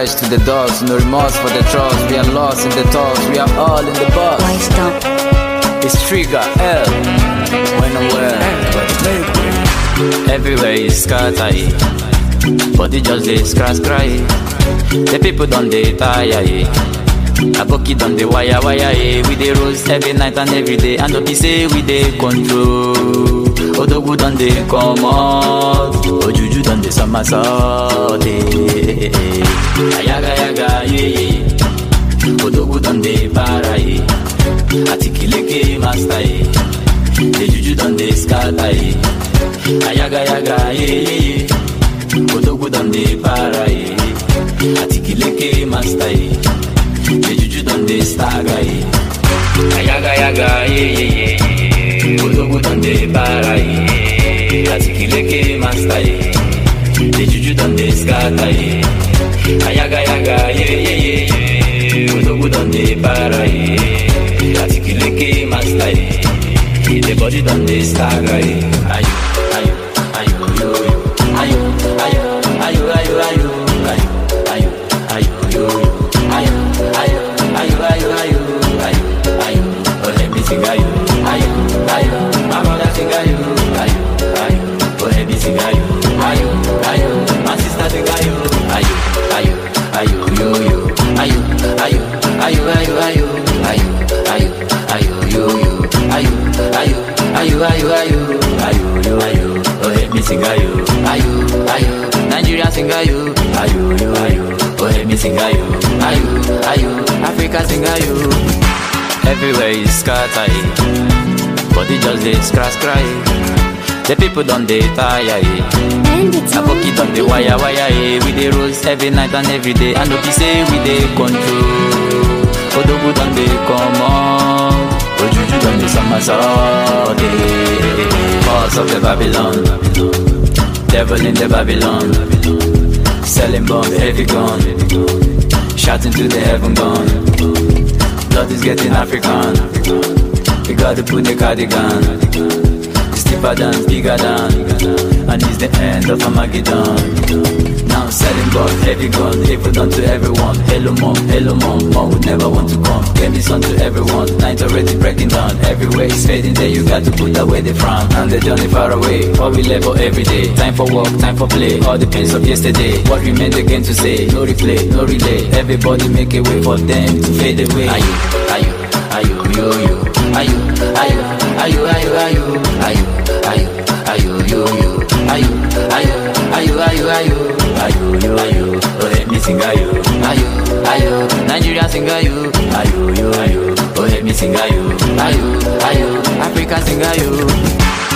fresh to the dogs, no remorse for the trust. We are lost in the talks, we are all in the box. Why stop? It's trigger L. When I'm well, everywhere is scatter. eh. Body just dey scratch cry. eh. The people don't dey tire. eh. Aboki don dey wire wire eh. We dey roast every night and every day. And no be say we dey control. Odogwu don dey comot. Ojuju don dey somersault. eh. Ayaga yaga yeah yeah. Odogwu don dey para eh. Atikileke master eh. The juju don dey scatter eh. Ayaga yaga yeah yeah yeah. Odogwu don dey para eh. Atikileke master eh. The juju don dey stagger eh. Ayaga yaga yeah yeah yeah. Odogwu don dey para eh. Atikileke master eh. The juju don dey scatter eh. Ayaga yaga yeah yeah yeah. Odogwu don dey para eh. Atikileke master eh. The body don dey stagger eh. Ayo ayo ayo yo yo. Ayo ayo ayo ayo ayo. Ayo ayo ayo yo yo. Ayo ayo ayo ayo ayo. Ayo ayo. Oh let me sing ayo. Ayo ayo. My mother sing ayo. Ayo ayo. Oh let me sing ayo. Ayo ayo. My sister sing ayo. Ayo ayo ayo yo yo. Ayo ayo ayo ayo ayo. Ayo ayo ayo yo yo. Ayo ayo ayo ayo ayo. Ayo yo ayo. Oh let me sing ayo. Ayo ayo. Nigeria sing ayo. Ayo yo ayo. Oh let me sing ayo. Ayo ayo. Africa sing ayo. Everywhere is scatter. eh. Body just dey scratch cry. The people don dey tire. eh. And it's Aboki don dey wire wire eh. We dey roast every night and every day. And no be say we dey control. Odogwu don dey comot. Ojuju don dey somersault. eh. Boss of the Babylon. Devil in the Babylon. Selling bomb, heavy gun. Shouting to the heaven gone. Blood is getting African. We gotta put the cardigan. It's deeper than, bigger than. And it's the end of Armageddon. Now I'm selling God, heavy gun, evil done to everyone. Hello mom, hello mom, mom would never want to come. Get me son to everyone. Night already breaking down. Everywhere is fading there, you got to put away the frown. And the journey far away. For we labor every day. Time for work, time for play. All the pains of yesterday. What remained again to say? No replay, no relay. Everybody make a way for them to fade away. Are you, are you, are you, yo, yo? Are you, are you, are you, are you, are you, are you, are you, are you, yo, yo? Are you, are you, are you, are you, are you, are you, yo, are you? Oh, let me sing, are you, are you, are you? Nigeria sing, are you, are you, yo, are you? Oh, let me sing, are you, are you, are you? Africa sing, are you?